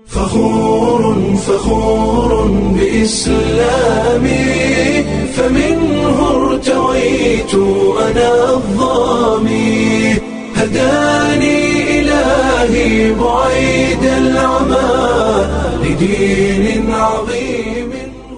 فخور فخور بإسلامي فمنه ارتويت أنا الظامي هداني إلهي بعيد العمى لدين عظيم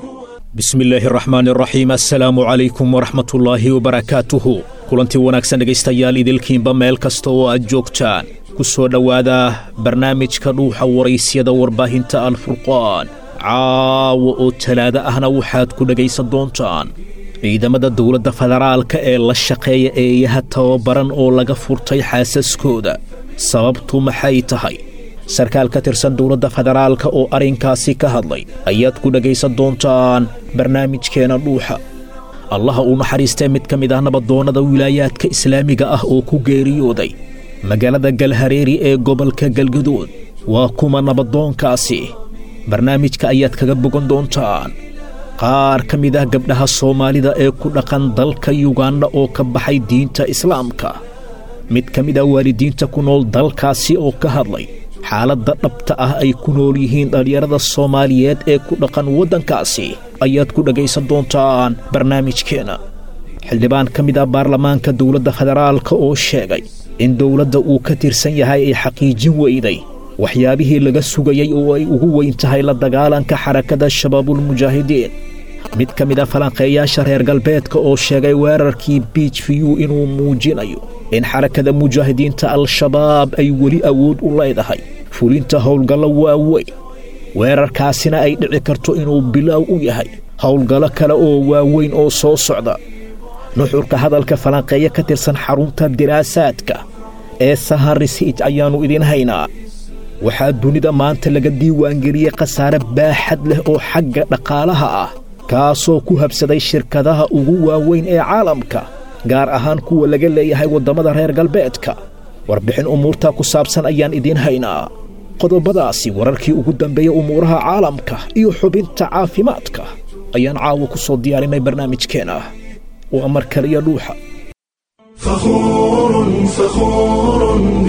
bismi illaahi araxmaan araxiim assalaamu calaykum waraxmatullaahi wabarakaatuhu kulantii wanaagsan dhegaystayaal idilkiinba meel kasta oo aad joogtaan ku soo dhowaada barnaamijka dhuuxa waraysyada warbaahinta alfurqaan caawa oo talaado ahna waxaad ku dhegaysan doontaan ciidamada dowladda federaalka ee la shaqeeya eeyaha tababaran oo laga furtay xaasaskooda sababtu maxay tahay sarkaal ka tirsan dowladda federaalka oo arrinkaasi ka hadlay ayaad ku dhegaysan doontaan barnaamijkeena dhuuxa allaha uu naxariistee mid ka mid ah nabadoonnada wilaayaadka islaamiga ah oo ku geeriyooday magaalada galhareeri ee gobolka galgadood waa kuma nabadoonkaasi barnaamijka ayaad kaga bogan doontaan qaar ka mid ah gabdhaha soomaalida ee ku dhaqan dalka yuganda oo ka baxay diinta islaamka mid ka mid ah waalidiinta ku nool dalkaasi oo ka hadlay xaaladda dhabta ah ay ku nool yihiin dhallinyarada soomaaliyeed ee ku dhaqan waddankaasi ayaad ku dhegaysan doontaan barnaamijkeenna xildhibaan ka mid ah baarlamaanka dowladda federaalka oo sheegay in dowladda uu ka tirsan yahay ay xaqiijin weyday waxyaabihii laga sugayey oo ay ugu weyn tahay la dagaalanka xarakada shabaabulmujaahidiin mid ka mid ah falanqeeyaasha reer galbeedka oo sheegay weerarkii biij viyuu inuu muujinayo in xarakada mujaahidiinta al-shabaab ay weli awood u leedahay fulinta howlgallo waaweyn weerarkaasina ay dhici karto inuu bilaaw u yahay howlgallo kale oo waaweyn oo soo socda nuxurka hadalka falanqeeyo ka tirsan xarunta diraasaadka ee saharisiij ayaannu idiin haynaa waxaa dunida maanta laga diiwaangeliyey khasaare baaxad leh oo xagga dhaqaalaha ah kaasoo ku habsaday shirkadaha ugu waaweyn ee caalamka gaar ahaan kuwa laga leeyahay waddamada reer galbeedka warbixin umuurtaa ku saabsan ayaan idiin haynaa qodobadaasi wararkii ugu dambeeya umuuraha caalamka iyo xubinta caafimaadka ayaan caawa ku soo diyaarinay barnaamijkeenna waa mar kaliya dhuuxa فخور فخور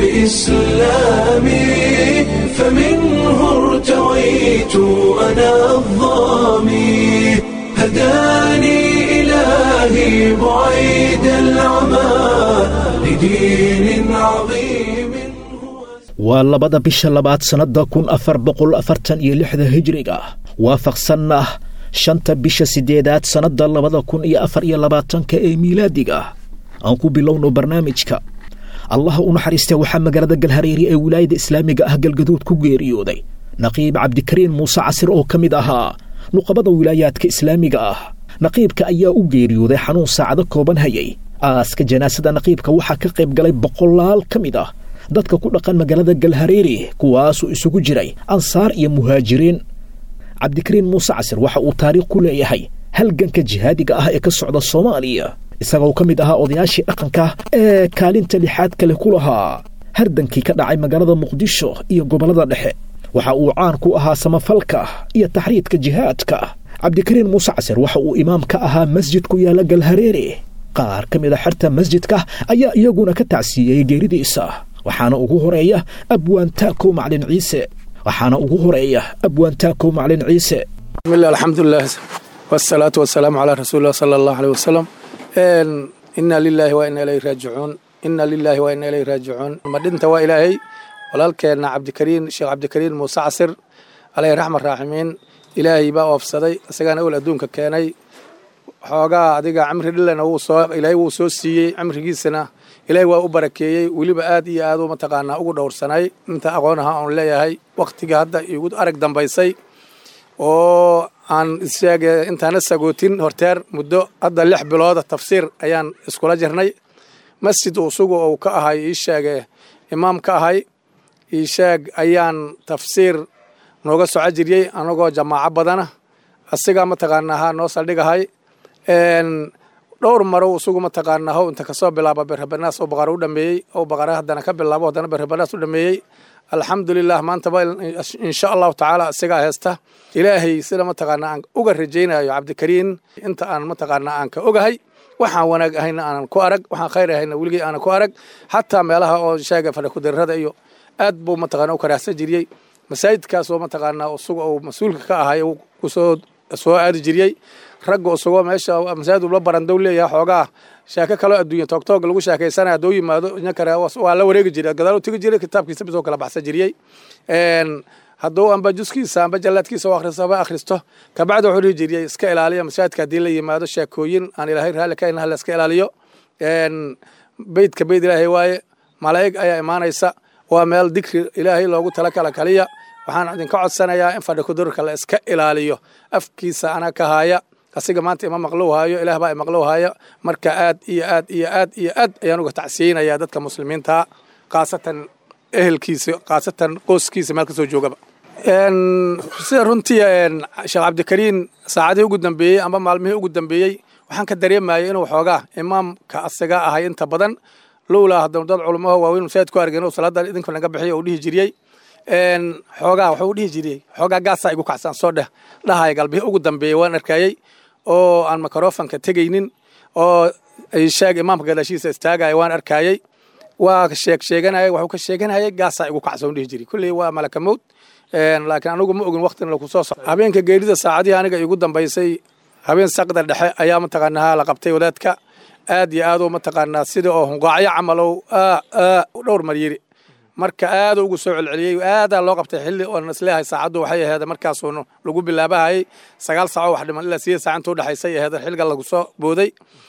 بإسلامي فمنه ارتويت أنا الظامي هداني إلهي بعيد العمى لدين عظيم waa labada bisha labaad sannadda kun afar boqol afartan iyo lixda hijriga waafaqsanna shanta bisha siddeedaad sannadda labada kun iyo afar iyo labaatanka ee miilaadiga aan ku bilowno barnaamijka allaha u naxariistee waxaa magaalada galhareeri ee wilaayada islaamiga ah galgaduud ku geeriyooday naqiib cabdikariin muuse casir oo ka mid ahaa nuqabada wilaayaadka islaamiga ah naqiibka ayaa u geeriyooday xanuun saacado kooban hayay aaska janaasada naqiibka waxaa ka qayb galay boqolaal ka mid ah dadka ku dhaqan magaalada galhareeri kuwaasuu isugu jiray ansaar iyo muhaajiriin cabdikariin muuse casir waxa uu taariikh ku leeyahay halganka jihaadiga ah ee ka socda soomaaliya isagoo ka mid ahaa odayaashii dhaqanka ee kaalinta lixaad kale ku lahaa hardankii ka dhacay magaalada muqdisho iyo gobollada dhexe waxa uu caan ku ahaa samafalka iyo taxriidka jihaadka cabdikariin muuse casir waxa uu imaam ka ahaa masjid ku yaalla galhareere qaar ka mid a xerta masjidka ayaa iyaguna ka tacsiiyey geeridiisa waxaana ugu horeeya abwaantaako maclin ciise waxaana ugu horeeya abwaantaako maclin ciise bismillah alxamdulilah wasalaatu wasalaamu calaa rasuulillah sala allahu aleyh wasalam inna lilaahi wa inna ilayhi raajicuun inna lilaahi wa inna ilayhi raajicuun madhinta waa ilaahay walaalkeenna cabdikariin sheekh cabdikariin muuse casir alayhi raxmat raaximiin ilaahay baa oofsaday isagaana ol adduunka keenay xoogaa adiga cimri dhilana ilaahay wuu soo siiyey cimrigiisana ilaahay waa u barakeeyey weliba aad iyo aad u mataqaanaa ugu dhowrsanay inta aqoon aha oon leeyahay wakhtiga hadda igu arag dambaysay oo aan isheege intaana sagootin horteer muddo hadda lix bilooda tafsiir ayaan iskula jirnay masjid usugu uu ka ahay ii sheege imaam ka ahay ii sheeg ayaan tafsiir nooga soco jiriyey anagoo jamaaco badana asigaa mataqaanaa ha noo saldhigahay dhowr maro isugu mataqaanaa how inta kasoo bilaaba berhabanaas oo baqara u dhameeyey oo baqara haddana ka bilaabo haddana berhabanaas u dhameeyey alxamdulilah maantaba insha allahu tacaala isagaa heesta ilaahay sida mataqaanaa aan uga rajaynayo cabdikariin inta aan mataqaanaa aan ka ogahay waxaan wanaag ahayna aanan ku arag waxaan khayr ahayna weligay aanan ku arag xataa meelaha oo sheega fadhakudirrada iyo aad buu mataqaana u karaahsan jiriyey masaajidkaasoo mataqaanaa isaga uu mas-uulka ka ahay uu kusoo soo aadi jiriyey ragga isagoo meesha masaajid ula barandow leeyahay xoogaa sheeko kaloo adduunya toogtoog lagu sheekaysanaya hadduu yimaado ina kale waa la wareegi jiray gadaal u tegi jiray kitaabkiisa bisoo kala baxsan jiriyey hadduu amba juskiisa amba jallaadkiisa u akhrisoba akhristo kabacdi wuxuu dhihi jiriyey iska ilaaliya masaajidka haddii la yimaado sheekooyin aan ilaahay raalli ka inaha la iska ilaaliyo beydka beyd ilaahay waaye malaa'ig ayaa imaanaysa waa meel dikri ilaahay loogu tala kala kaliya waxaan idinka codsanayaa in fadhi kudurka la iska ilaaliyo afkiisa ana ka haya asiga maanta ima maqlow haayo ilaah baa imaqlow haya marka aad iyo aad iyo aad iyo aad ayaan uga tacsiyeynayaa dadka muslimiinta khaasatan ehelkiisa khaasatan qoyskiisa meel kasoo joogaba sida runtii sheekh cabdikariin saacadihii ugu dambeeyey amba maalmihii ugu dambeeyey waxaan ka dareemayay inuu xoogaa imaamka asaga ahay inta badan lowlaa haddanu dad culamaho waaweyn masaajid ku argeen salaada idinka naga bixiyo uu dhihi jiriyey xoogaa wuxuu dhihi jiriyey xoogaa gaasaa igu kacsan soo dheh dhahaya galbihii ugu dambeeyey waan arkayey oo aan mikrofonka tegaynin oo sheeg imaamka gadaashiisa istaagaya waan arkayey waa sheeg sheeganaya wuxuu ka sheeganayay gaasaa igu kacsan dhihi jiray kulley waa malaka mowd laakiin anigu ma ogin waqtina lagu soo soco habeenka geerida saacadihii aniga igu dambaysay habeen saqda dhexe ayaa mataqaanaa la qabtay wadaadka aad iyo aadoo mataqaanaa sida oo hunqaacyo camalow dhowr mar yiri marka aad ugu soo celceliyey aadaa loo qabtay xilli oon isleeyahay saacaddu waxay aheed markaasuun lagu bilaabahayay sagaal saaco wax dhiman ilaa sideed saac inta u dhexaysay aheed xilliga lagu soo booday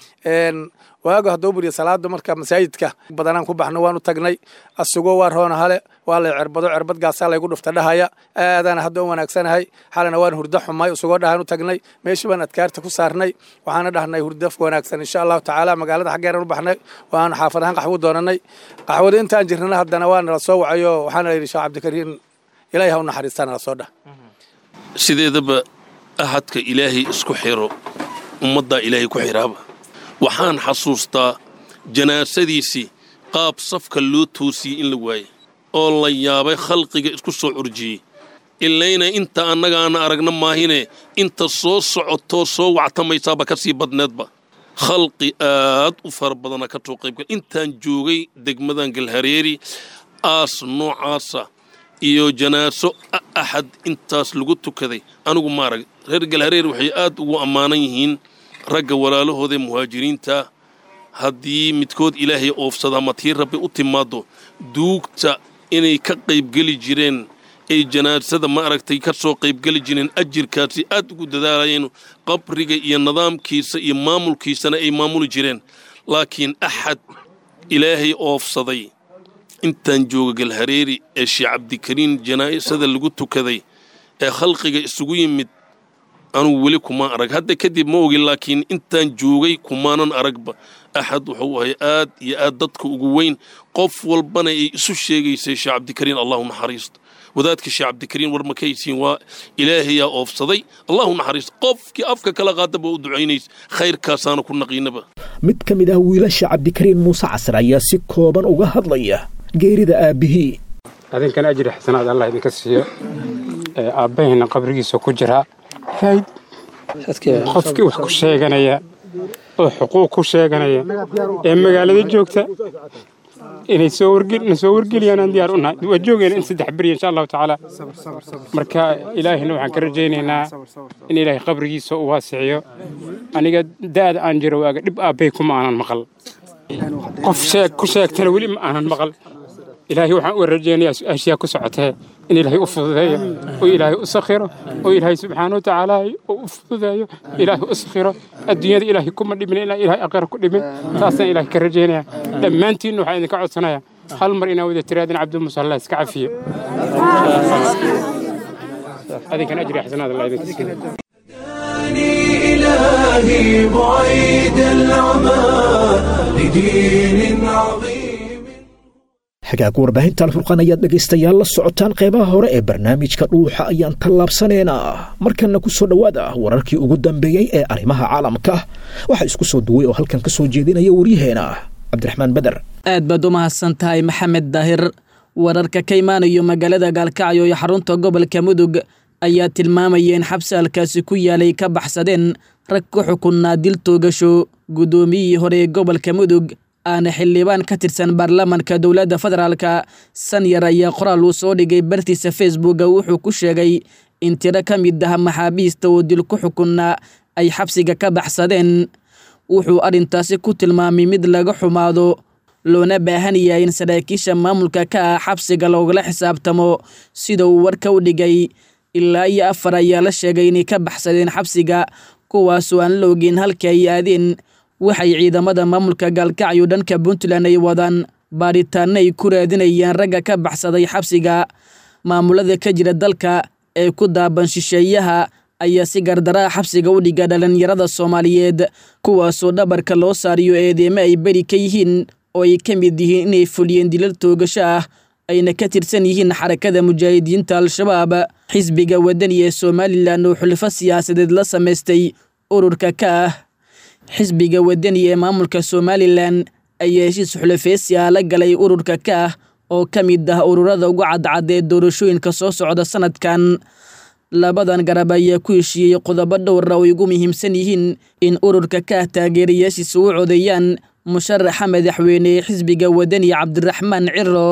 waago hadduu buriya salaada marka masaajidka badanaan ku baxno waan u tagnay asugoo waa roona hale waa lay cerbado cerbad gaasaa laygu dhufta dhahaya aadaana hadda u wanaagsanahay xalina waan hurdo xumay isugoo dhahaan u tagnay meeshii baan adkaarta ku saarnay waxaana dhahnay hurdo wanaagsan insha allahu tacaala magaalada xaggeeran u baxnay waan xaafad ahaan qaxwo doonanay qaxwada intaan jirnana haddana waa nala soo wacayo waxaana la yidhi sheekh cabdikariin ilaahi ha u naxariistaa nala soo dhah sideedaba ahadka ilaahay isku xiro ummaddaa ilaahay ku xiraaba waxaan xasuustaa janaasadiisii qaab safka loo toosiyey in la waayey oo la yaabay khalqiga isku soo curjiyey ilayna inta annagaana aragna maahine inta soo socotoo soo wactamaysaaba ka sii badneedba khalqi aad u fara badana ka soo qaybgal intaan joogay degmadan galhareeri aas noocaasa iyo janaaso axad intaas lagu tukaday anigu ma arag reer galhareeri waxay aad ugu ammaanan yihiin ragga walaalahoodae muhaajiriinta haddii midkood ilaahay oofsada ama tii rabbi u timaaddo duugta inay ka qaybgeli jireen ay janaasada ma aragtay ka soo qaybgeli jireen ajirkaasi aad ugu dadaalayeen qabriga iyo nidaamkiisa iyo maamulkiisana ay maamuli jireen laakiin axad ilaahay oofsaday intaan jooga galhareeri ee sheekh cabdikariin janaa'isada lagu tukaday ee khalqiga isugu yimid anugu weli kuma arag hadda kadib ma ogin laakiin intaan joogay kumaanan aragba axad wuxuu ahay aad iyo aad dadka ugu weyn qof walbana ay isu sheegaysay sheekh cabdikariin allahu naxariisto wadaadka sheekh cabdikariin war ma kahaysiin waa ilaahayaa oofsaday allahu naxariisto qofkii afka kala qaadaba u ducaynays khayrkaasaana ku naqiinaba mid ka mid ah wiilasha cabdikariin muuse casar ayaa si kooban uga hadlaya geerida aabbihii adinkana ajri xasanaad allah idinka siiyo aabbahayna qabrigiisa ku jiraa qofkii wax ku sheeganaya oo xuquuq ku sheeganaya ee magaalada joogta inay soo warna soo wargeliyaan aan diyaar u nahay waa joogayna in saddex beri insha allahu tacaala marka ilaahina waxaan ka rajaynaynaa in ilaahay qabrigiisa u waasiciyo aniga da'da aan jiro waaga dhib aabbay kuma aanan maqal qof sheeg ku sheegtana weli ma aanan maqal ilaahay waxaan u rajaynayaa su-aashiyaa ku socotee in ilaahay u fududeeyo oo ilaahay u sakhiro oo ilaahay subxaana watacaala u fududeeyo ilaahay u sakhiro adduunyada ilaahay kuma dhimin ilaa ilaahay aqira ku dhimin taasaan ilaahay ka rajaynaya dhammaantiinna waxaan idinka codsanaya hal mar inaa wada tiraadin cabdimuuse allah iska cafiye adinkan ajri xasanaad allah idinka siiyo إلهي بعيد العمى لدين عظيم hagaag warbaahinta alfurqaan ayaad dhegaystayaal la socotaan qeybaha hore ee barnaamijka dhuuxa ayaan tallaabsanaynaa markanna ku soo dhowaada wararkii ugu dambeeyey ee arrimaha caalamka waxaa isku soo duway oo halkan ka soo jeedinaya waryaheena cabdiraxmaan beder aad baad u mahadsan tahay maxamed daahir wararka ka imaanayo magaalada gaalkacyo iyo xarunta gobolka mudug ayaa tilmaamaya in xabsi halkaasi ku yaalay ka baxsadeen rag ku xukunnaa dil toogasho guddoomiyihii hore ee gobolka mudug aana xildhibaan ka tirsan baarlamaanka dowladda federaalka sanyar ayaa qoraal uu soo dhigay bartiisa facebooka wuxuu ku sheegay in tiro ka mid ah maxaabiista oo dil ku xukunna ay xabsiga ka baxsadeen wuxuu arrintaasi ku tilmaamay mid laga xumaado loona baahan yahay in saraakiisha maamulka ka ah xabsiga loogala xisaabtamo sida uu warka u dhigay ilaa iyo afar ayaa la sheegay inay ka baxsadeen xabsiga kuwaasoo aan la ogeyn halka ay aadeen waxay ciidamada maamulka gaalkacyo dhanka puntland ay wadaan baadhitaanno ay ku raadinayaan ragga ka baxsaday xabsiga maamulada ka jira dalka ee ku daaban shisheeyaha ayaa si gardaraa xabsiga u dhiga dhalinyarada soomaaliyeed kuwaasoo dhabarka loo saariyo eedeemo ay beri ka yihiin oo ay ka mid yihiin inay fuliyeen dilal toogasho ah ayna ka tirsan yihiin xarakada mujaahidiinta al-shabaab xisbiga wadani ee somalilan oo xulfo siyaasadeed la samaystay ururka ka ah xisbiga wadani ee maamulka somalilan ayaa heshiis xulafeysi ah la galay ururka ka ah oo ka mid ah ururada ugu cadcad ee doorashooyinka soo socda sanadkan labadan garab ayaa ku heshiiyey qodobo dhowra oo ugu muhiimsan yihiin in ururka ka ah taageerayaashiisa u codeeyaan musharaxa madaxweyne ee xisbiga wadani cabdiraxmaan ciro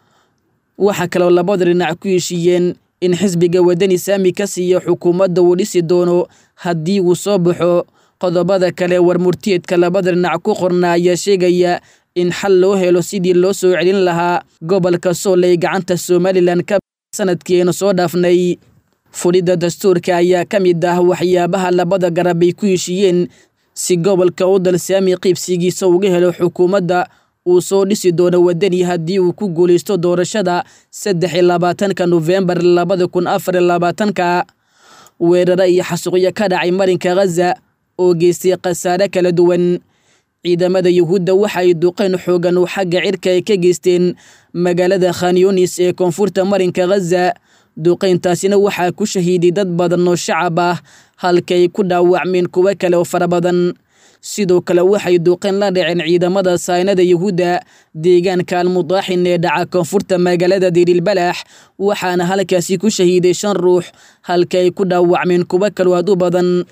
waxaa kaloo labada dhinac ku heshiiyeen in xisbiga wadani saami ka siiya xukuumadda uu dhisi doono haddii uu soo baxo qodobada kale warmurtiyeedka labada dhinac ku qorna ayaa sheegaya in xal loo helo sidii loo soo celin lahaa gobolka sool ay gacanta somalilan ka sanadkii aynu soo dhaafnay fudhidda dastuurka ayaa ka mid ah waxyaabaha labada garab ay ku heshiiyeen si gobolka u dal saami qiibsigiisa uga helo xukuumadda uu soo dhisi doono wadani haddii uu ku guulaysto doorashada saddex iyo labaatanka nofembar labada kun afar iyo labaatanka weeraro iyo xasuuqyo ka dhacay marinka khaza oo geystay khasaare kala duwan ciidamada yuhuudda waxa ay duqeen xoogan oo xagga cirka ay ka geysteen magaalada khanyunis ee koonfurta marinka khaza duqayntaasina waxaa ku shahiiday dad badan oo shacab ah halka ay ku dhaawacmeen kuwo kale oo fara badan sidoo kale waxay duqeen la dhaceen ciidamada saynada yuhuudda deegaanka almudaaxin ee dhaca koonfurta magaalada dirilbalax waxaana halkaasi ku shahiiday shan ruux halka ay ku dhaawacmeen kuwo kaloo aad u badan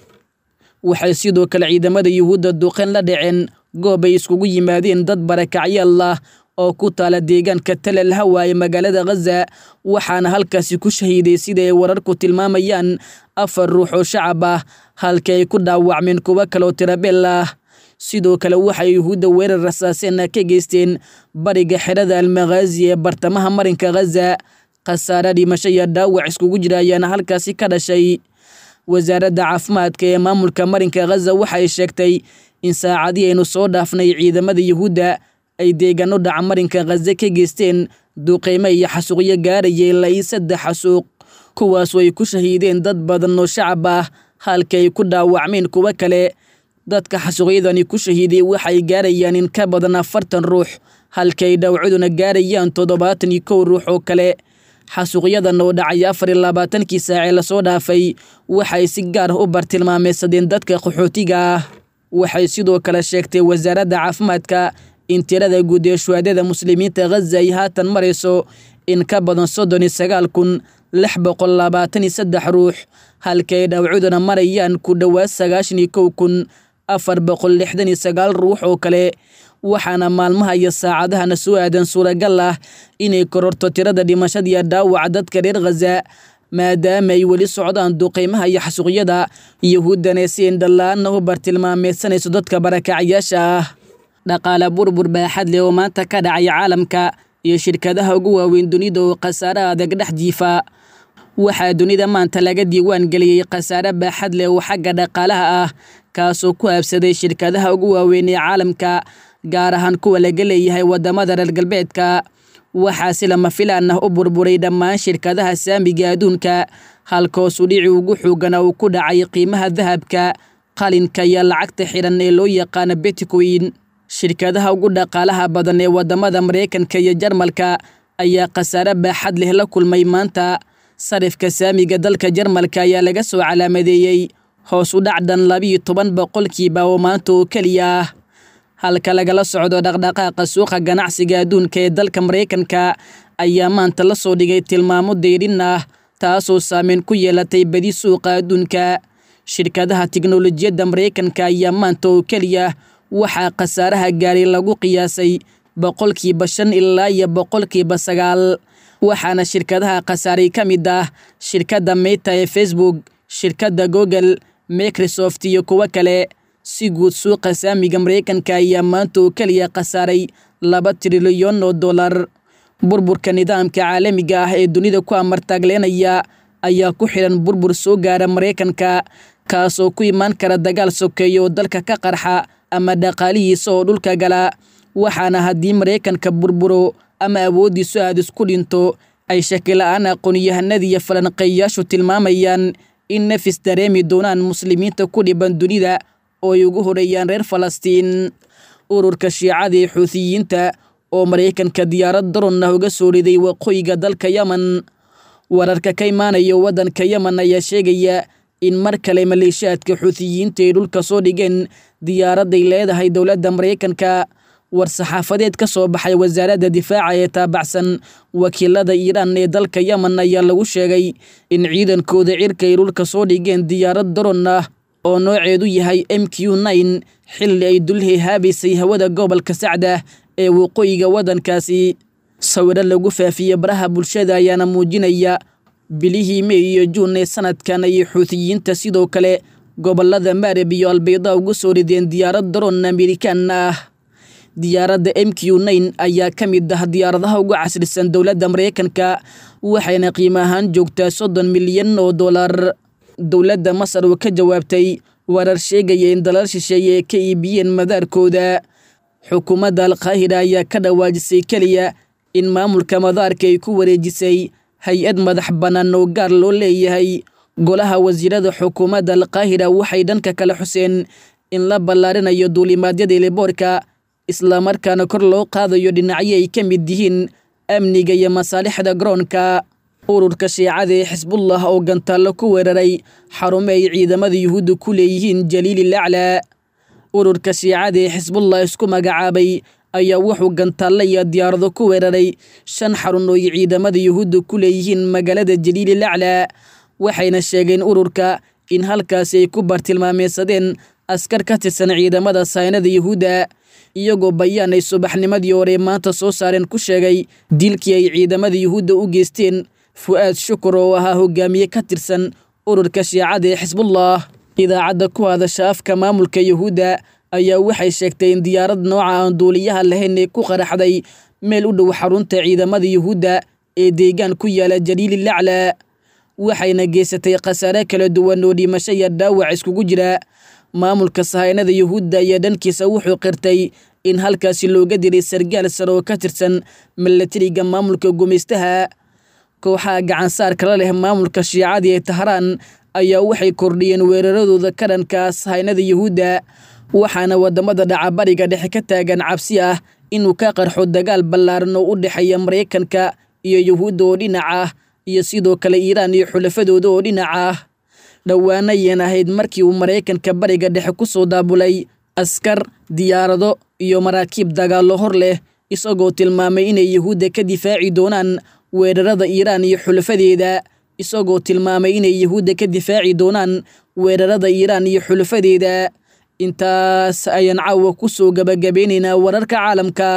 waxay sidoo kale ciidamada yuhuudda duqeen la dhaceen goob ay iskugu yimaadeen dad barakacyaal ah oo ku taala deegaanka talal hawa ee magaalada khaza waxaana halkaasi ku shahiiday sida ay wararku tilmaamayaan afar ruux oo shacab ah halka ay ku dhaawacmeen kuwo kaloo tirabeel ah sidoo kale waxay yuhuudda weerar rasaaseen ka geysteen bariga xerada almakhaazi ee bartamaha marinka khaza khasaare dhimasho iyo dhaawac iskugu jira ayaana halkaasi ka dhashay wasaaradda caafimaadka ee maamulka marinka khaza waxay sheegtay in saacadii aynu soo dhaafnay ciidamada yuhuudda ay deegaano dhaca marinka khaza ka geysteen duqeymo iyo xasuuqyo gaaraya ilaa iyo saddex xasuuq kuwaasoo ay ku shahiideen dad badan oo shacab ah halka ay ku dhaawacmeen kuwo kale dadka xasuuqyadani ku shahiiday waxay gaarayaan in ka badan afartan ruux halka ay dhawcaduna gaarayaan toddobaatan iyo kow ruux oo kale xasuuqyadan oo dhacay afar iyo labaatankii saacee lasoo dhaafay waxay si gaar ah u bartilmaameysadeen dadka qaxootiga ah waxay sidoo kale sheegtay wasaaradda caafimaadka in tirada guud ee shuhaadada muslimiinta khaza ay haatan marayso in ka badan soddon iyo sagaal kun lix boqol labaatan iyo saddex ruux halka ay dhawcuduna marayaan ku dhowaad sagaashan iyo kow kun afar boqol lixdan iyo sagaal ruux oo kale waxaana maalmaha iyo saacadahana soo aadan suuragal ah inay kororto tirada dhimashada iyo dhaawaca dadka reer khaza maadaama ay weli socdaan duqeymaha iyo xasuuqyada yuhuuddana si indhala-aanna u bartilmaameysanayso dadka barakacyaasha ah dhaqaale burbur baaxad leh oo maanta ka dhacay caalamka iyo shirkadaha ugu waaweyn dunida oo khasaare adag dhex jiifa waxaa dunida maanta laga diiwaan geliyey khasaare baaxad leh oo xagga dhaqaalaha ah kaasoo ku habsaday shirkadaha ugu waaweyn ee caalamka gaar ahaan kuwa laga leeyahay wadamada reer galbeedka waxaa si lama filaan ah u burburay dhammaan shirkadaha saamiga adduunka halkoosu dhici ugu xoogana uu ku dhacay qiimaha dahabka qalinka iyo lacagta xiran ee loo yaqaano betcoin shirkadaha ugu dhaqaalaha badan ee wadamada mareykanka iyo jarmalka ayaa khasaare baaxad leh la kulmay maanta sarifka saamiga dalka jarmalka ayaa laga soo calaamadeeyey hoos u dhacdan labiyo toban boqolkiiba oo maanta oo keliya ah halka lagala socdo dhaqdhaqaaqa suuqa ganacsiga adduunka ee dalka mareykanka ayaa maanta la soo dhigay tilmaamo deyrin ah taasoo saameyn ku yeelatay badi suuqa adduunka shirkadaha tiknolojiyadda mareykanka ayaa maanta oo keliya waxaa khasaaraha gaaray lagu qiyaasay boqolkiiba shan ilaa iyo boqolkiiba sagaal waxaana shirkadaha khasaaray ka mid ah shirkadda meta ee facebook shirkadda google microsoft iyo kuwo kale si guud suuqa saamiga maraykanka ayaa maanta oo keliya khasaaray laba trilyan oo dollar burburka nidaamka caalamiga ah ee dunida ku amartaagleenaya ayaa ku xidhan burbur soo gaara maraykanka kaasoo ku imaan kara dagaal sokeeya oo dalka ka qarxa ama dhaqaalihiisa oo dhulka gala waxaana haddii maraykanka burburo ama awooddiisu aad isku dhinto ay shakila-aan aqoon-yahanadiiyo falanqeeyayaashu tilmaamayaan in nafis dareemi doonaan muslimiinta ku dhiban dunida oo ay ugu horeeyaan reer falastiin ururka shiicada ee xuutiyiinta oo maraykanka diyaarad daron ah uga soo riday waqooyiga dalka yemen wararka ka imaanaya waddanka yemen ayaa sheegaya in mar kale maleeshiyaadka xuutiyiinta ay dhulka soo dhigeen diyaaradday leedahay dowladda maraykanka war-saxaafadeed ka soo baxay wasaaradda difaaca ee taabacsan wakiilada iiraan ee dalka yemen ayaa lagu sheegay in ciidankooda cirka ay dhulka soo dhigeen diyaarad daron ah oo nooceedu yahay m q nine xilli ay dulhehaabaysay hawada gobolka sacda ee waqooyiga waddankaasi sawiro lagu faafiyey baraha bulshada ayaana muujinaya bilihii mey iyo juun ee sanadkan ayay xuutiyiinta sidoo kale gobolada maarib iyo albayda ugu soo rideen diyaarad daroon amerikaan ah diyaaradda m q nine ayaa ka mid ah diyaaradaha ugu casrisan dowladda maraykanka waxayna qiimo ahaan joogtaa soddon milyan oo dollar dowladda masar oo ka jawaabtay warar sheegaya in dalal shisheeye ay ka iibiyeen madaarkooda xukuumadda alkaahira ayaa ka dhawaajisay keliya in maamulka madaarka ay ku wareejisay hay-ad madax bannaan oo gaar loo leeyahay golaha wasiirada xukuumadda alkaahira waxay dhanka kale xuseen in la ballaarinayo duulimaadyada eliboorka islamarkaana kor loo qaadayo dhinacyo ay ka mid yihiin amniga iyo masaalixda garoonka ururka shiicada ee xisbullah oo gantaallo ku weeraray xarumo ay ciidamada yuhuudda ku leeyihiin jaliilil aclaa ururka shiicada ee xisbullah isku magacaabay ayaa wuxuu gantaallo iyo diyaarado ku weeraray shan xarun oo ay ciidamada yuhuudda ku leeyihiin magaalada jaliilil aclaa waxayna sheegeen ururka in halkaasi ay ku bartilmaameysadeen askar ka tirsan ciidamada saynada yuhuudda iyagoo bayaan ay subaxnimadii hore maanta soo saareen ku sheegay dilkii ay ciidamada yuhuudda u geysteen fu'aad shukur oo ahaa hogaamiye ka tirsan ururka shiicada ee xisbullah idaacadda ku hadasha afka maamulka yuhuudda ayaa waxay sheegtay in diyaarad nooca aan duuliyaha lahayn ee ku qaraxday meel u dhow xarunta ciidamada yuhuudda ee deegaan ku yaala jaliilil aclaa waxayna geysatay khasaare kala duwan oo dhimasho iyo dhaawac iskugu jira maamulka sahaynada yuhuudda ayaa dhankiisa wuxuu qirtay in halkaasi looga diray sargaal sare oo ka tirsan milatariga maamulka gumaystaha kooxaha gacansaar kala leh maamulka shiicada ee tahraan ayaa waxay kordhiyeen weeraradooda ka dhanka sahaynada yuhuudda waxaana wadamada dhacabariga dhexe ka taagan cabsi ah inuu ka qarxo dagaal ballaaran oo u dhexeeya maraykanka iyo yuhuudda oo dhinac ah iyo sidoo kale iiraan iyo xulafadooda oo dhinac ah dhowaana yeen ahayd markii uu maraykanka bariga dhexe ku soo daabulay askar diyaarado iyo maraakiib dagaallo hor leh isagoo tilmaamay inay yuhuudda ka difaaci doonaan weerarada iiraan iyo xulafadeeda isagoo tilmaamay inay yuhuudda ka difaaci doonaan weerarada iiraan iyo xulafadeeda intaas ayaan caawa ku soo gabagabeynaynaa wararka caalamka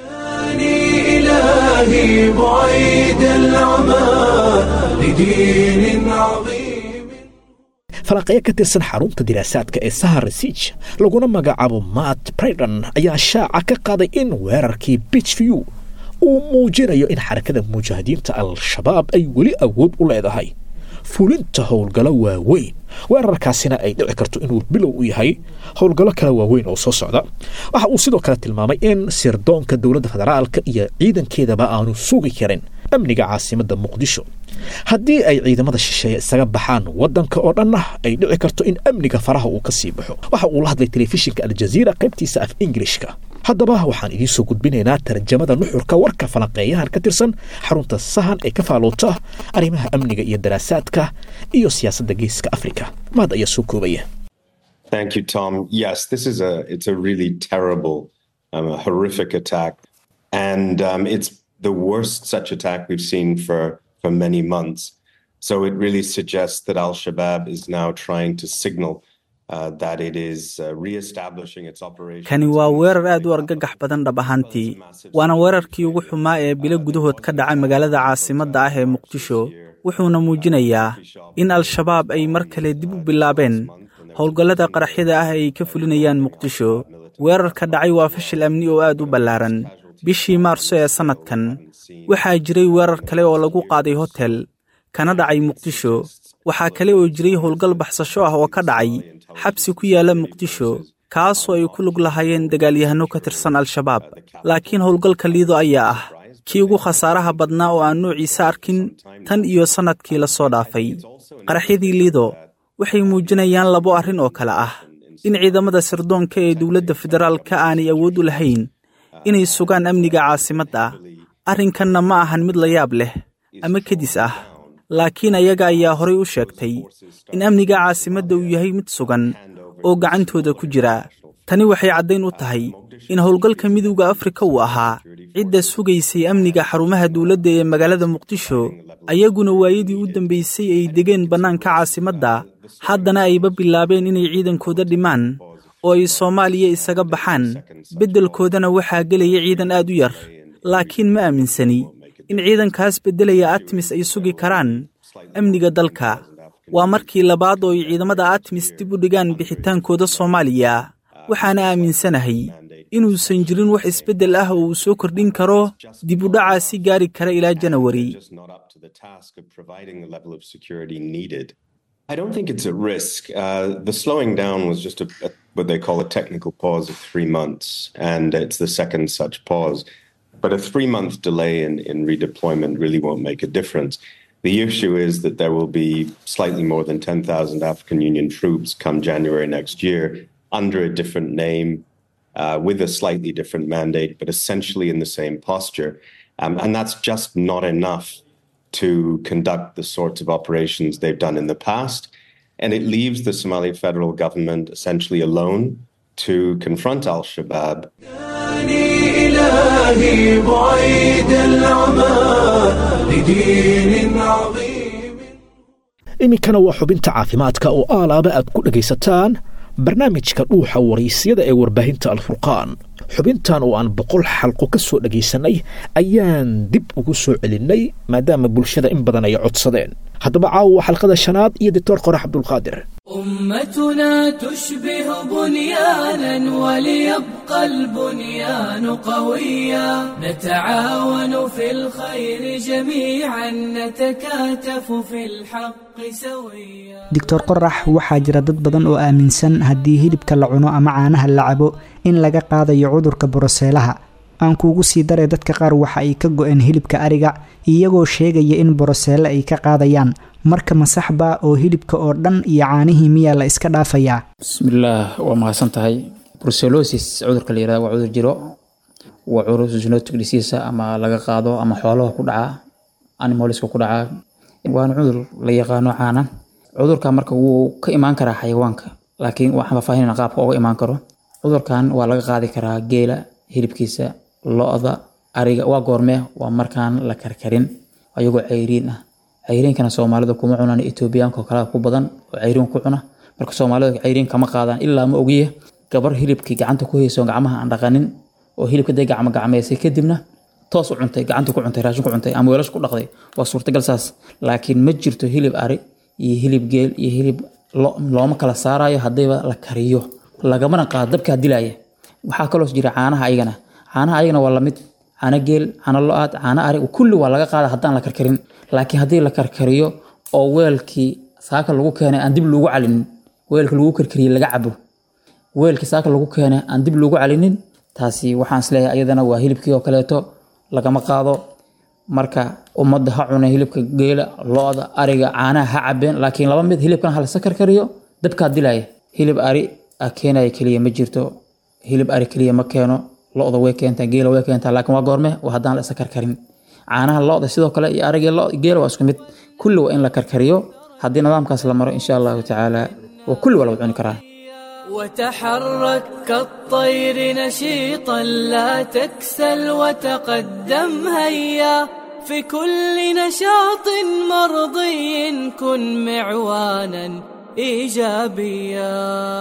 إلهي بعيد العمى لدين عظيم falanqeyo ka tirsan xarunta diraasaadka ee sahar resig laguna magacaabo matt braydon ayaa shaaca ka qaaday in weerarkii bitchview uu muujinayo in xarakada mujaahidiinta al-shabaab ay weli awood u leedahay fulinta howlgallo waaweyn weerarkaasina ay dhici karto inuu bilow u yahay howlgallo kale waaweyn oo soo socda waxa uu sidoo kale tilmaamay in sirdoonka dowladda federaalka iyo ciidankeedaba aanu sugi karin amniga caasimadda muqdisho haddii ay ciidamada shisheeye isaga baxaan waddanka oo dhanna ay dhici karto in amniga faraha uu ka sii baxo waxa uu la hadlay telefishinka aljaziira qaybtiisa af ingilishka haddaba waxaan idiin soo gudbinaynaa tarjamada nuxurka warka falanqeeyahan ka tirsan xarunta sahan ee ka faaloota arrimaha amniga iyo daraasaadka iyo siyaasadda geeska afrika mahad ayaa soo koobaya Thank you, Tom. Yes, this is a it's a really terrible, um, a horrific attack, and um, it's the worst such attack we've seen for for many months. So it really suggests that Al Shabaab is now trying to signal uh, that it is uh, re-establishing its operations. kani waa weerar aad u argagax badan dhab ahaantii waana weerarkii ugu xumaa ee bilo gudahood ka dhacay magaalada caasimadda ah ee muqdisho wuxuuna muujinayaa in al-shabaab ay mar kale dib u bilaabeen howlgallada qaraxyada ah ay ka fulinayaan muqdisho weerarka dhacay waa fashil amni oo aad u ballaaran bishii maarso ee sannadkan waxaa jiray weerar kale oo lagu qaaday hotel kana dhacay muqdisho waxaa kale oo jiray howlgal baxsasho ah oo ka dhacay xabsi ku yaala muqdisho kaasoo ay ku lug lahaayeen dagaalyahanno ka tirsan al-shabaab laakiin howlgalka liido ayaa ah kii ugu khasaaraha badnaa oo aan noociisa arkin tan iyo sannadkii la soo dhaafay qaraxyadii liido waxay muujinayaan labo arrin oo kale ah in ciidamada sirdoonka ee dowladda federaalka aanay awood u lahayn inay sugaan amniga caasimadda arrinkanna ma ahan mid la yaab leh ama kedis ah laakiin ayaga ayaa horay u sheegtay in amniga caasimadda uu yahay mid sugan oo gacantooda ku jira tani waxay caddayn u tahay in howlgalka midowda afrika uu ahaa cidda sugaysay amniga xarumaha dowladda ee magaalada muqdisho ayaguna waayadii u dambaysay ay degeen bannaanka caasimadda haddana ayba bilaabeen inay ciidankooda dhimaan oo ay soomaaliya isaga baxaan beddelkoodana waxaa gelaya ciidan aad u yar laakiin ma aaminsani in ciidankaas beddelaya atmis ay sugi karaan amniga dalka waa markii labaad oo ay ciidamada atmis dib u dhigaan bixitaankooda soomaaliya waxaana aaminsanahay inuusan jirin wax isbeddel ah oo uu soo kordhin karo dib u dhacaa si gaari kara ilaa janawari just not up to the task of providing the level of security needed. I don't think it's a risk. Uh, the slowing down was just a, a, what they call a technical pause of three months, and it's the second such pause. But a three month delay in, in redeployment really won't make a difference. The issue is that there will be slightly more than 10,000 African Union troops come January next year under a different name, uh, with a slightly different mandate, but essentially in the same posture. Um, and that's just not enough to conduct the sorts of operations they've done in the past. And it leaves the Somali federal government essentially alone to confront Al Shabaab. إلهي بعيد العمى لدين عظيم iminkana waa xubinta caafimaadka oo aalaaba aad ku dhegaysataan barnaamijka dhuuxa waraysyada ee warbaahinta alfurqaan xubintan oo aan boqol xalqo ka soo dhagaysannay ayaan dib ugu soo celinnay maadaama bulshada in badan ay codsadeen haddaba caawa waa xalqada shanaad iyo doctor qorax cabdulqaadir أمتنا تشبه بنيانا وليبقى البنيان قويا نتعاون في الخير جميعا نتكاتف في الحق سويا doctor qorax waxaa jira dad badan oo aaminsan haddii hilibka la cuno ama caanaha la cabo in laga qaadayo cudurka boroseelaha aan kuugu sii daray dadka qaar waxa ay ka go-een hilibka ariga iyagoo sheegaya in boroseele ay ka qaadayaan marka masaxba oo hilibka oo dhan iyo caanihii miyaa la iska dhaafayaa bismillaah waa mahadsan tahay brucellosis cudurka la yirahdo waa cudur jiro waa cudur zoonotic disease ama laga qaado ama xoolaha ku dhaca animalska ku dhaca waana cudur la yaqaano caana cudurka marka wuu ka imaan karaa xayawaanka laakiin waxaan faahfaahinayna qaabka uga imaan karo cudurkan waa laga qaadi karaa geela hilibkiisa lo-da ariga waa goormee waa markaan la karkarin ayagoo cayriin ah cayriinkana soomaalida kuma cunaan etoobiyaanka oo kale ku badan oo cayriin ku cuna marka soomaalida cayriin kama qaadaan ilaa ma ogiye gabar hilibkii gacanta ku hayso gacmaha aan dhaqanin oo hilibka day gacmo gacmeysay kadibna toos u cuntay gacanta ku cuntay raashin ku cuntay ama weelash ku dhaqday waa suurtagal saas laakiin ma jirto hilib ari iyo hilib geel iyo hilib lo looma kala saarayo haddayba la kariyo lagamana qaado dabkaa dilaya waxaa kaloo jira caanaha ayagana caanaha ayagana waa lamid caano geel caano lo-aad caano ari kulli waa laga qaada haddaan la karkarin laakiin haddii la karkariyo oo weelkii saaka lagu keenay aan dib loogu calinin weelka lagu karkariyey laga cabo weelkii saaka lagu keenay aan dib loogu calinin taasi waxaan isleeyahay ayadana waa hilibkii oo kaleeto lagama qaado marka ummadda ha cuna hilibka geela lo-da ariga caanaha ha cabeen laakiin laba mid hilibkana halasa karkariyo dabkaa dilaya hilib ari a keenaya keliya ma jirto hilib ari keliya ma keeno lo-da way keentaa geela way keentaa laakiin waa goorme waa haddaan la isa karkarin caanaha lo-da sidoo kale iyo ariga lo geela waa isku mid kulli waa in la karkariyo haddii nidaamkaas la maro insha allahu tacaala waa kulli waa lagu cuni karaa وتحرك كالطير نشيطا لا تكسل وتقدم هيا في كل نشاط مرضي كن معوانا إيجابيا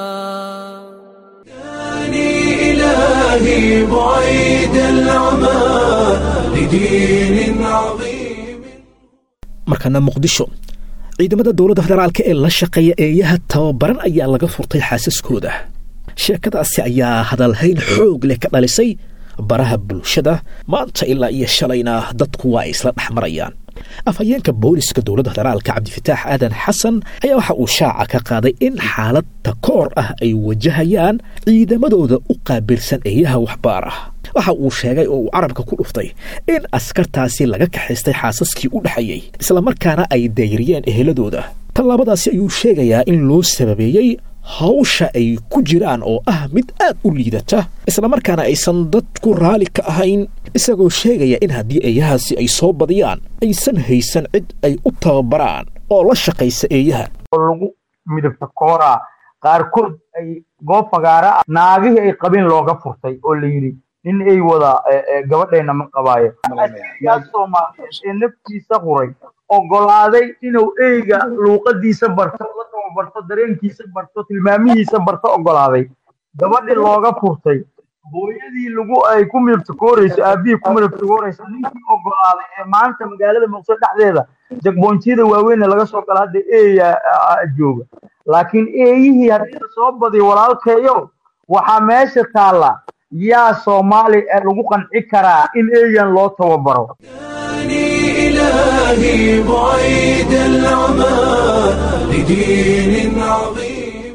إلهي بعيد العمى لدين عظيم markana muqdisho ciidamada dowladda federaalka ee la shaqeeya eeyaha tababaran ayaa laga furtay xaasaskooda sheekadaasi ayaa hadalhayn xoog leh ka dhalisay baraha bulshada maanta ilaa iyo shalayna dadku waa ay isla dhex marayaan afhayeenka booliska dowladda federaalka cabdifataax aadan xasan ayaa waxa uu shaaca ka qaaday in xaalad takoor ah ay wajahayaan ciidamadooda u qaabilsan eeyaha waxbaar ah waxa uu sheegay oo uu carabka ku dhuftay in askartaasi laga kaxaystay xaasaskii u dhexeeyey islamarkaana ay dayriyeen eheladooda tallaabadaasi ayuu sheegayaa in loo sababeeyey hawsha ay ku jiraan oo ah mid aad u liidata islamarkaana aysan dadku raali ka ahayn isagoo sheegaya in haddii eeyahaasi ay soo badiyaan aysan haysan cid ay u tababaraan oo la shaqaysa eeyaha lagu midabta kooraa qaarkood ay goob fagaara ah naagihii ay qabeen looga furtay oo la yidhi nin ay wada gabadhayna ma qabaayo yaa soomaaliyeed ee naftiisa huray ogolaaday inuu eyga luuqadiisa barto la tababarto dareenkiisa barto tilmaamihiisa barto ogolaaday gabadhii looga furtay hooyadii lagu ay ku midabtakoorayso aabihii ku midabtakoorayso ninkii ogolaaday ee maanta magaalada muqdisho dhexdeeda jagboonjiyada waaweyn laga soo gala hadda eeya jooga laakiin eeyihii haddii la soo badiyo walaalkeeyo waxaa meesha taalla yaa soomaali ee lagu qanci karaa in eeyan loo tababaro إلهي بعيد العمى لدين عظيم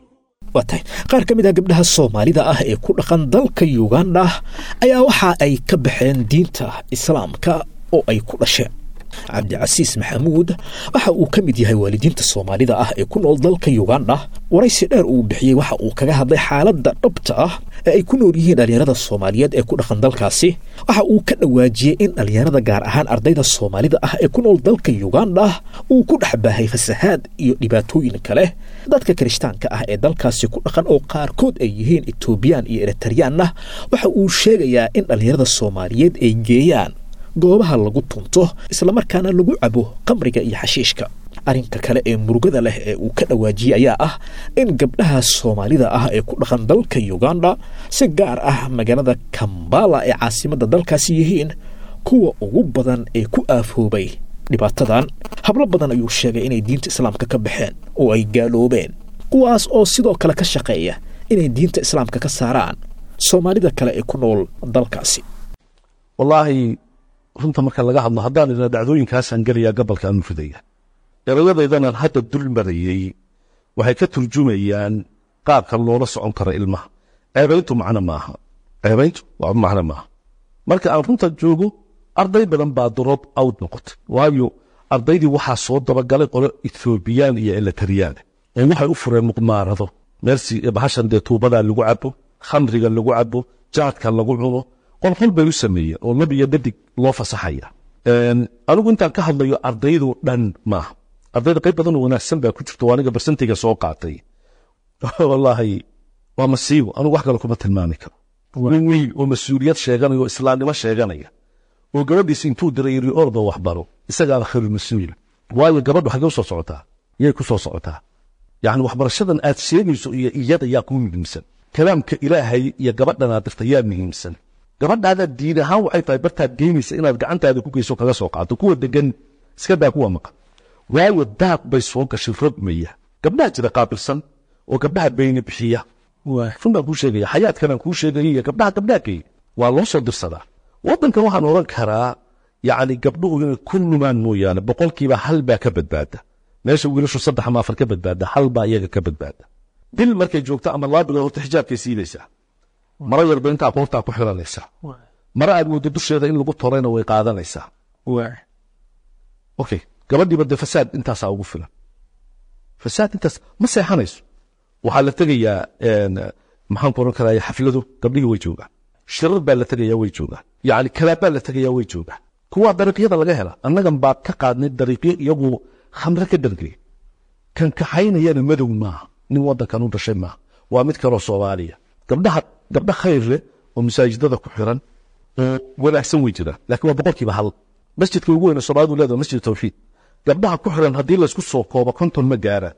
waa tahay qaar ka mid ah gabdhaha soomaalida ah ee ku dhaqan dalka yuganda ayaa waxa ay ka baxeen diinta islaamka oo ay ku dhasheen cabdicasiis maxamuud waxa uu ka mid yahay waalidiinta soomaalida ah ee ku nool dalka yuganda waraysi dheer uu bixiyey waxa uu kaga hadlay xaaladda dhabta ah ee ay ku nool yihiin dhallinyarada soomaaliyeed ee ku dhaqan dalkaasi waxa uu ka dhawaajiyey in dhallinyarada gaar ahaan ardayda soomaalida ah ee ku nool dalka yuganda uu ku dhex baahay fasahaad iyo dhibaatooyin kale dadka kirishtaanka ah ee dalkaasi ku dhaqan oo qaarkood ay yihiin etoobiyaan iyo eritareyaanna waxa uu sheegayaa in dhallinyarada soomaaliyeed ay geeyaan goobaha lagu tunto islamarkaana lagu cabo qamriga iyo xashiishka arrinka kale ee murugada leh ee uu ka dhawaajiyey ayaa ah in gabdhaha soomaalida ah ee ku dhaqan dalka yuganda si gaar ah magaalada kambala ee caasimadda dalkaasi yihiin kuwa ugu badan ee ku aafoobay dhibaatadan hablo badan ayuu sheegay inay diinta islaamka ka baxeen oo ay gaaloobeen kuwaas oo sidoo kale ka shaqeeya inay diinta islaamka ka saaraan soomaalida kale ee ku nool dalkaasi wallaahi runta marka laga hadlo haddaan idna dhacdooyinkaasaan gelayaa gobolka aan mufidaya eraladaydanan hadda dul marayey waxay ka turjumayaan qaabka loola socon karo ilmaha ceebayntu macno maaha ceebayntu waa macno maaha marka aan runta joogo arday badan baa drop out noqotay waayo ardaydii waxaa soo dabagalay qolo ethoobiyan iyo eletariyaan ee waxay u fureen muqmaarado meelsi bahashan dee tuubadaa lagu cabo khamriga lagu cabo jaadka lagu cuno qolqol bay u sameeyeen oo lab iyo dhadig loo fasaxaya anigu intaan ka hadlayo ardaydu dhan maaha ardayda qayb badan oo wanaagsan baa ku jirto aniga barsantayga soo qaatay wallaahi waa masiibo anigu wax kale kuma tilmaami karo nin wiil oo mas-uuliyad sheeganaya oo islaamnimo sheeganaya oo gabadhiisa intuu diray yiri orda waxbaro isagaaba khayru mas-uul waayo gabadhu xagee u soo socotaa yay ku soo socotaa yacni waxbarashadan aad sheegayso iyo iyada yaa kuu muhiimsan kalaamka ilaahay iyo gabadhanaad dirta yaa muhiimsan gabadhaada diin ahaan waxay tahay bartaad geynaysa inaad gacantaada ku geyso kaga soo qaato kuwa degan iska daa kuwa maqan waayo daaq bay soo gashay rogmaya gabdhaha jira qaabilsan oo gabdhaha beyne bixiya run baan kuu sheegaya xayaadkanaan kuu sheegaya iyo gabdhaha gabdhaha geey waa loo soo dirsadaa waddankan waxaan odhan karaa yacni gabdhuhu inay ku lumaan mooyaane boqolkiiba hal baa ka badbaada meesha wiilashu saddex ama afar ka badbaada hal baa iyaga ka badbaada bil markay joogto ama laabiga horta xijaabkay siinaysaa maro yarba intaa qoortaa ku xiranaysaa maro aad moodo dusheeda in lagu torayna way qaadanaysaa okay gabadhiiba dee fasaad intaasaa ugu filan fasaad intaas ma seexanayso waxaa la tegayaa maxaan ku oran karaa xafladu gabdhihii way joogaan shirar baa la tegayaa way joogaan yacni kalaab baa la tegayaa way joogaan kuwaa dariiqyada laga hela annagan baa ka qaadnay dariiqyo iyagu khamre ka dhargay kan kaxaynayana madow maaha nin waddankan u dhashay maaha waa mid kaloo soomaaliya gabdhaha gabdha khayr leh oo masaajidada ku xiran oo wanaagsan way jiraan laakiin waa boqolkiiba hal masjidka ugu weyne soomaalidu leedahay masjid tawxiid gabdhaha ku xiran haddii laysku soo koobo konton ma gaaraan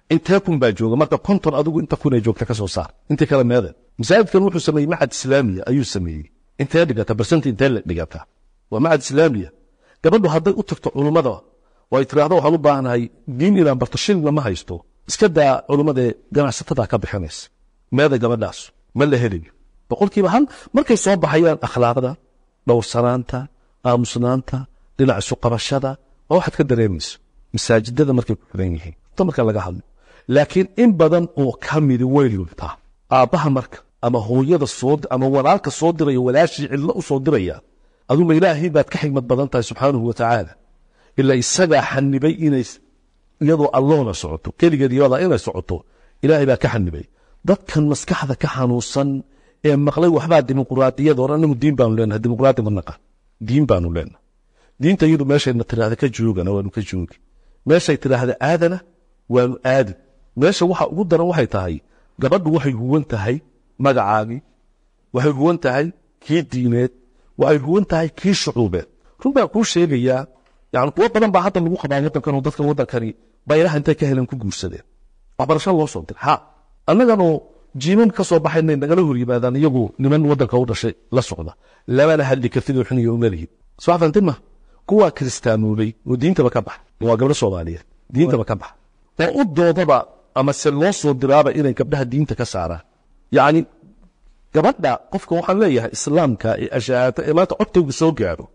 intee kun baa jooga marka konton adigu inta kun ee joogta ka soo saar intii kale meede masaajidkan wuxuu sameeyey macad islaamiya ayuu sameeyey intee dhigata barsenti intee la dhigata waa macad islaamiya gabadhu hadday u tagto culummada oo ay tiraahdo waxaan u baahanahay diin inaan barto shilna ma haysto iska daa culummadae ganacsatada ka bixinaysa meeda gabadhaas ma la helayo boqolkiiba hal markay soo baxayaan akhlaaqda dhowrsanaanta aamusnaanta dhinac isu qabashada waa waxaad ka dareemayso masaajidada markay ku xiran yihiin ta marka laga hadlo laakiin in badan oo ka midi way luntaa aabbaha marka ama hooyada soo ama walaalka soo diraya walaashii cidlo u soo diraya aduma ilaahay baad ka xigmad badan tahay subxaanahu watacaala ilaa isagaa xanibay inay iyadoo alloona socoto keligeed iyada inay socoto ilaahay baa ka xanibay dadkan maskaxda ka xanuunsan ee maqlay waxbaa dimuquraadiyada hore anagu diin baanu leenahay dimuquraadi ma naqan diin baanu leenahay diinta iyadu meeshayna tidhaahda ka joogana waanu ka joogi meeshay tidhaahda aadana waanu aadi meesha waxa ugu daran waxay tahay gabadhu waxay huwan tahay magacaagii waxay huwan tahay kii diineed waxay huwan tahay kii shucuubeed run baan kuu sheegayaa yani kuwo badan baa hadda lagu qabaa waddankan oo dadkan waddankani bayraha intay ka heleen ku guursadeen waxbarasho loo soo diray ha annaganoo jiiman ka soo baxaynay nagala hor yimaadaan iyagu niman waddanka u dhashay la socda lamana hadli kartid oo xuniyo uma lihin soo afantin ma kuwaa kiristaamoobay oo diintaba ka baxa waa gabdho soomaaliyeed diintaba ka baxa oo u doodaba ama se loo soo diraaba inay gabdhaha diinta ka saaraan yacni gabadha qofka waxaan leeyahay islaamka ee ashaata ee maanta codkaygu soo gaaro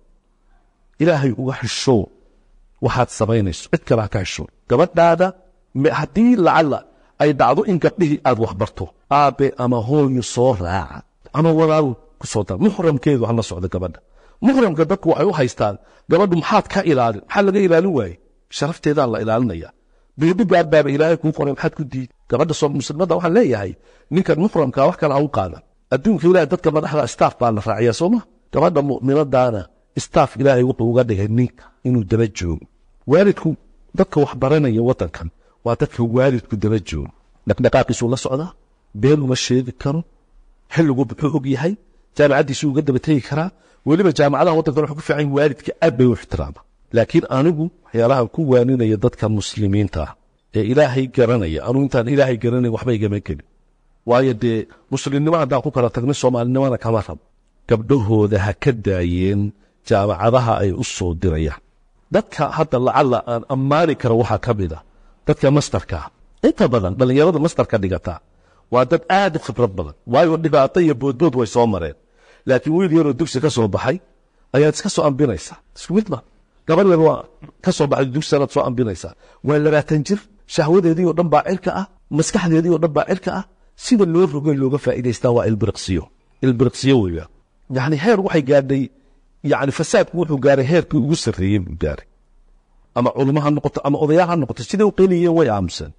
ilaahay uga xisho waxaad samaynayso cid kale ha ka xisho gabadhaada haddii lacala ay dhacdo in gabdhihii aad waxbarto aabe ama hooyo soo raaca ama walaal ku soo dara muxramkeedu hala socdo gabadha muxramka dadku waxay u haystaan gabadhu maxaad ka ilaalin maxaa laga ilaalin waaye sharafteedaa la ilaalinaya biidhigaad baaba ilaahay kuu qoray maxaad ku diid gabadha soo muslimada waxaan leeyahay ninkan muxramka wax kale ha u qaadan adduunka ilaahay dadka madaxda staff baa la raaciyaa sooma gabadha mu'minadaana staff ilaahay wuxuu uga dhigay ninka inuu daba joogo waalidku dadka wax baranaya waddankan waa dadka waalidku daba joogo dhaqdhaqaaqiisuu la socdaa been uma sheegi karo xilligu muxuu og yahay jaamacaddiisuu uga daba tegi karaa weliba jaamacadaha waddankan wuxuu ku fiican yahay waalidka aad bay u ixtiraama laakiin anigu waxyaalaha ku waaninaya dadka muslimiinta ah ee ilaahay garanaya anugu intaan ilaahay garanay waxba igama gelin waayo dee muslimnimo haddaan ku kala tagnay soomaalinimana kama rab gabdhahooda ha ka daayeen jaamacadaha ay u soo dirayaan dadka hadda lacalla aan ammaani karo waxaa ka mid a dadka mastarka ah inta badan dhallinyarada mastarka dhigata waa dad aad u khibrad badan waayo dhibaato iyo boodbood way soo mareen laakiin wiil yaroo dugsi ka soo baxay ayaad iska soo ambinaysaa isku mid ma gabadh yar waa ka soo baxday dugsi sanaad soo ambinaysaa waa labaatan jir shahwadeedii oo dhan baa cirka ah maskaxdeedii oo dhan baa cirka ah sida loo rogay looga faa'iidaystaa waa ilbiriqsiyo ilbiriqsiyo weeya yacni heer waxay gaadhay yacni fasaadku wuxuu gaaray heerkii ugu sarreeyey buu gaaray ama culimo ha noqoto ama odayaal ha noqoto siday u qeynayeen way aamusan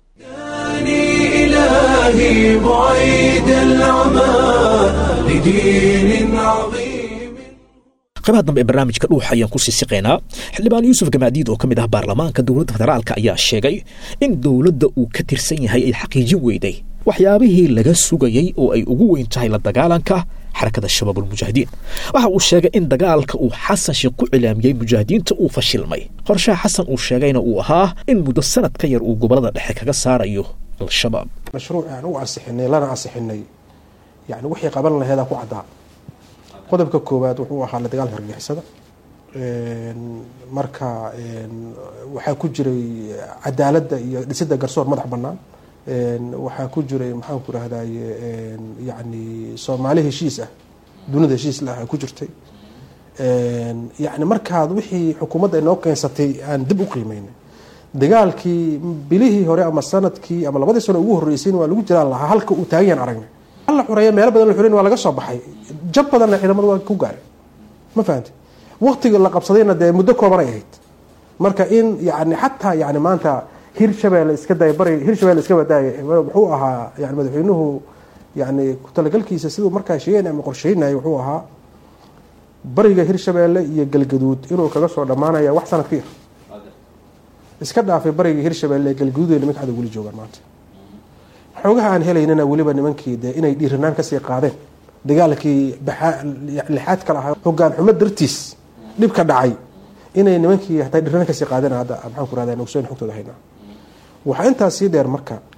إلهي بعيد العمى لدين عظيم qaybaha dambe ee barnaamijka dhuuxa ayaan ku sii siqaynaa xildhibaan yuusuf gamaadiid oo ka mid ah baarlamaanka dowladda federaalka ayaa sheegay in dowladda uu ka tirsan yahay ay xaqiijin weyday waxyaabihii laga sugayey oo ay ugu weyn tahay la dagaalanka xarakada shabaabulmujaahidiin waxa uu sheegay in dagaalka uu xasan sheekh ku cilaamiyey mujaahidiinta uu fashilmay qorshaha xasan uu sheegayna uu ahaa in muddo sanad ka yar uu gobolada dhexe kaga saarayo al-shabaab mashruuc aan u ansixinay lana ansixinay yani wixii qaban laheedaa ku caddaa qodobka koowaad wuxuu ahaa la dagaalka argixisada marka waxaa ku jiray cadaaladda iyo dhisidda garsoor madax bannaan waxaa ku jiray maxaan ku rahdaye yani soomaali heshiis ah dunida heshiis lah ku jirtay yani markaad wixii xukuumadda inoo keensatay aan dib u qiimeynay dagaalkii bilihii hore ama sanadkii ama labadii sano ugu horreysayna waa lagu jiraan lahaa halka uu taagan yahan aragnay la xureeya meelo badan la xureyn waa laga soo baxay jab badanna ciidamadu waa ku gaaray ma fahamti waqtiga la qabsadayna dee muddo kooban ay ahayd marka in yani xataa yani maanta hirshabeelle iska day bari hirshabeelle iska badaaya wuxuu ahaa yani madaxweynuhu yani ku-talagalkiisa siduu markaa sheegaynay ama qorsheynaya wuxuu ahaa bariga hirshabeelle iyo galgaduud inuu kaga soo dhammaanaya wax sanad ka yar iska dhaafay bariga hirshabeelle ee galgaduud ee nimanka hadda weli joogaan maanta xoogaha aan helaynana weliba nimankii dee inay dhiiranaan kasii qaadeen dagaalkii lixaad kala ahaa hogaan xumo dartiis dhibka dhacay inay nimankii hataa dhiiranaan kasii qaadeen hadda maxaan ku rahdaa ogsoon xogtooda haynaa waxaa intaas sii dheer marka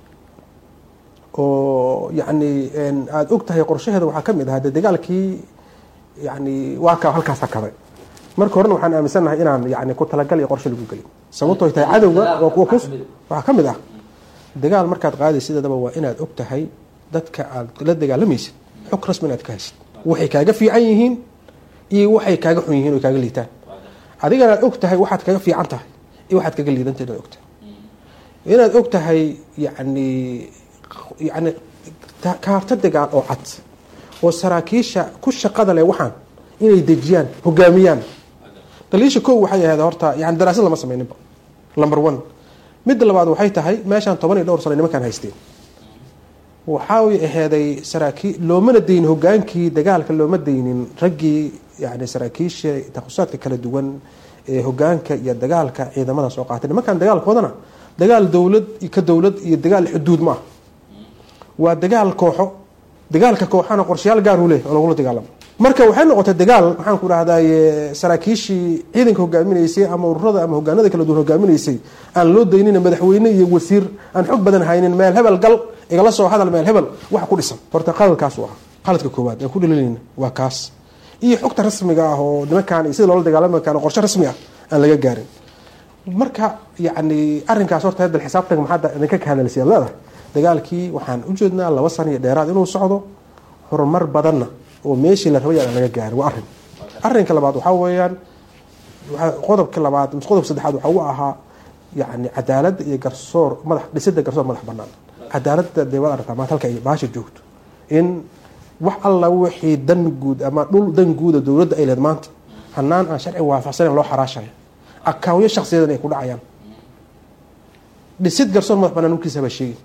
oo yacni aada og tahay qorshaheeda waxaa ka mid ahaa dee dagaalkii yani waa ka halkaas hakaday marka horena waxaan aaminsannahay inaan yani ku talagal iyo qorshe lagu gelin sababtoo tahay cadowga waa kuwa kus waxaa ka mid ah dagaal markaad qaadaysa sideedaba waa inaad og tahay dadka aad la dagaalamaysid xog rasmi inaad ka haysid waxay kaaga fiican yihiin iyo waxay kaaga xun yihiin oo kaaga liitaan adigana aad og tahay waxaad kaga fiican tahay iyo waxaad kaga liidantahay inaad og tahay inaad og tahay yani yani kaarta dagaal oo cad oo saraakiisha ku shaqada leh waxaan inay dejiyaan hogaamiyaan daliisha ko waxay ahayd horta yani daraasad lama sameyninba number one midda labaad waxay tahay meeshaan toban iyo dhowr sano nimankaan haysteen waxay aheeday saraakiil loomana daynin hogaankii dagaalka looma daynin raggii yani saraakiisha takhususaadka kala duwan ee hogaanka iyo dagaalka ciidamada soo qaatay nimankaan dagaalkoodana dagaal dowlad ka dowlad iyo dagaal xuduud ma ah waa dagaal kooxo dagaalka kooxana qorshayaal gaar uu leeyahy oo lagula dagaalamo marka waxay noqotay dagaal maxaan ku dhahdaye saraakiishii ciidanka hogaaminaysay ama ururada ama hogaanada kala duwan hogaaminaysay aan loo daynina madaxweyne iyo wasiir aan xog badan haynin meel hebel gal igala soo hadal meel hebel waxa ku dhisan horta qaladkaas u ah qaladka koowaad aan ku dhalilayna waa kaas iyo xogta rasmiga ah oo nimankaan iyo sida loola dagaalami kaan qorshe rasmi ah aan laga gaarin marka yacni arrinkaas horta hadda xisaabtanka maxaa idinka ka hadalsiyaad leedahay dagaalkii waxaan u jeednaa laba sano iyo dheeraad inuu socdo horumar badanna oo meeshii la rabay aan laga gaarin waa arrin arrinka labaad waxaa weeyaan qodobka labaad mise qodobka saddexaad waxaa u ahaa yacni cadaaladda iyo garsoor madax dhisidda garsoor madax bannaan cadaaladda dee waad aragtaa maanta halka ay baasha joogto in wax alla wixii dan guud ama dhul dan guuda dowladda ay leed maanta hanaan aan sharci waafaqsanen loo xaraashayo akaawyo shaksiyadan ay ku dhacayaan dhisid garsoor madax bannaan nunkiisa baa sheegi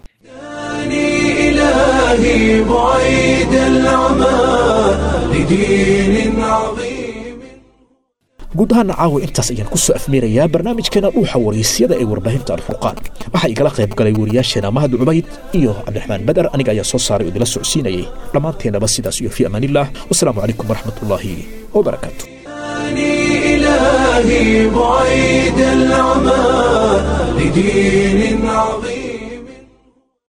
إلهي بعيد العمى لدين عظيم guud ahaana caawa intaas ayaan ku soo afmeerayaa barnaamijkeena dhuuxa waraysyada ee warbaahinta alfurqaan waxaa igala qayb galay wariyaasheena mahad cubayd iyo cabdiraxmaan badar aniga ayaa soo saaray oo idila socodsiinayay dhammaanteennaba sidaas iyo fii amaanillaah wasalaamu calaykum waraxmatullaahi wabarakaatu إلهي بعيد العمى لدين عظيم